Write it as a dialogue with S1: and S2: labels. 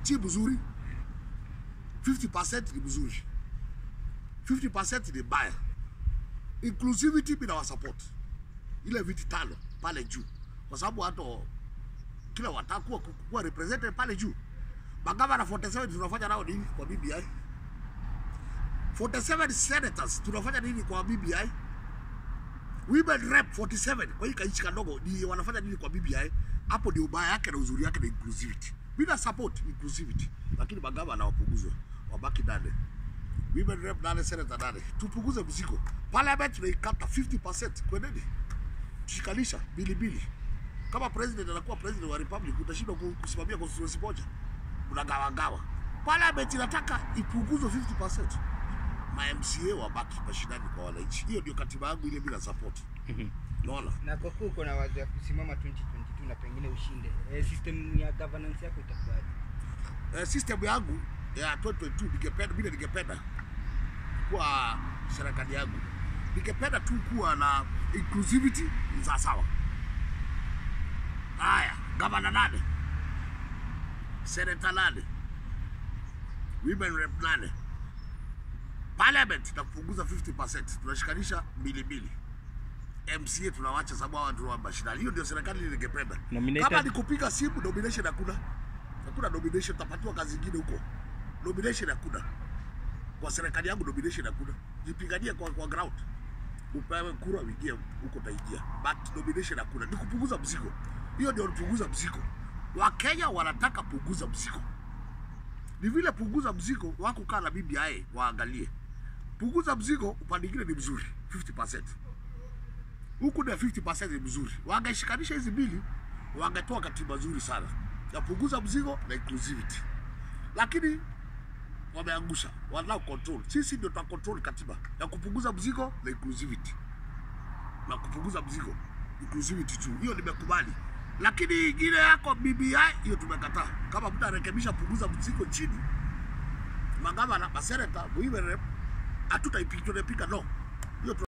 S1: si mzuri 50% ni mzuri 50% ni mbaya inclusivity bila wa support ile viti tano pale juu kwa sababu hata kila watakuwa kuwa represented pale juu magavana 47 tunafanya nao nini kwa BBI 47 senators tunafanya nini kwa BBI women rep 47 kwa hii kanchi kadogo ni wanafanya nini kwa BBI hapo ndio ubaya yake na uzuri yake na inclusivity bila support inclusivity lakini magavana wapunguzwe wabaki nane women rep nane senator nane tupunguze mzigo parliament tunaikata 50% kweneni tushikanisha bili bili kama president anakuwa president wa republic utashindwa ku- kusimamia constituency moja unagawagawa parliament inataka ipunguzwe 50% ma MCA wabaki mashinani kwa wananchi hiyo ndio katiba yangu ile bila support unaona
S2: Na kwa kuwa uko na wazo ya kusimama 2022 na pengine ushinde, eh, system ya governance yako itakuwaje?
S1: eh, system yangu ya 2022 ningependa vile ningependa kuwa serikali yangu ningependa tu kuwa na inclusivity za sawa haya gavana nane senata nane women rep nane parliament na kupunguza 50% tunashikanisha mbili mbili MCA tunawacha sababu hawa ndio wa mashinani. Hiyo ndio serikali ile ningependa.
S3: Nominated-
S1: Kama ni kupiga simu nomination hakuna. Hakuna nomination, utapatiwa kazi nyingine huko. Nomination hakuna. Kwa serikali yangu nomination hakuna. Jipiganie kwa, kwa ground. Upewe kura uingie huko utaingia. But nomination hakuna. Ni kupunguza mzigo. Hiyo ndio kupunguza mzigo. Wakenya wanataka punguza mzigo. Ni vile punguza mzigo wako kaa na BBI waangalie. Punguza mzigo upande mwingine ni mzuri 50% huku na 50% ni mzuri. Wangeshikanisha hizi mbili, wangetoa katiba nzuri sana ya punguza mzigo na inclusivity, lakini wameangusha, wanao control. Sisi ndio tuna control katiba ya kupunguza mzigo na inclusivity, na kupunguza mzigo inclusivity tu, hiyo nimekubali, lakini ingine yako BBI hiyo tumekataa. Kama mtu arekebisha punguza mzigo chini, magavana, maseneta, women rep, hatutaipiga, tunaipiga no. Hiyo